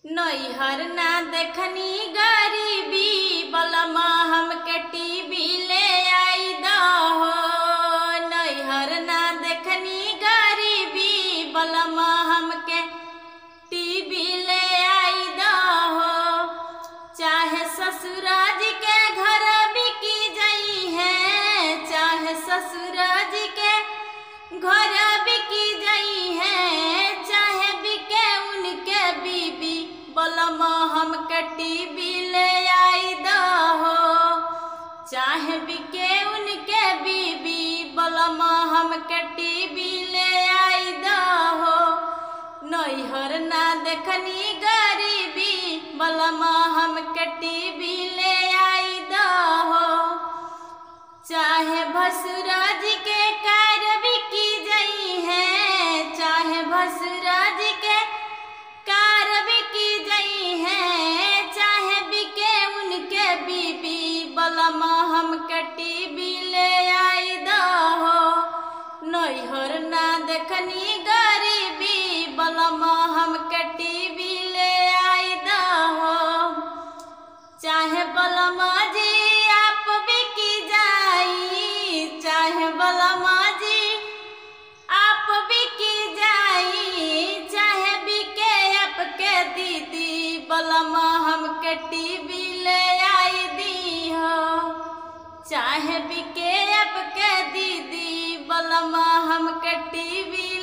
नैहर ना देखनी गरीबी बलमा हमके टीवी ले आई दहो नैहर ना देखनी गरीबी बलमा हमके टीवी ले आई दहो चाहे ससुराज के घर बिकी जई है चाहे ससुराज के घर बिकी जई है चाहे बिके उनके बीबी बलमा हमके टीवी ले आई दहो चाहे बिके उनके बीबी बलमा हमके टीवी ले आई दहो नैहर ना देखनी गरीबी बलमा हमके टीवी ले आई दहो चाहे भसुराज के कार्य भी की जई है चाहे भसुराज के कार्य भी की जई है चाहे बिके उनके बीबी बलमा हमके टीवी ले आई दहो नैहर ना देखनी गरीबी बलमा हमके टीवी ले आई दहो चाहे बलमा जी आप बिकी जाई चाहे बलमा जी आप बिकी जाई चाहे बिके आपके दीदी बलमा हमके टीवी ले आई दी हो चाहे बिके आपके दीदी बलमा हमके टीवी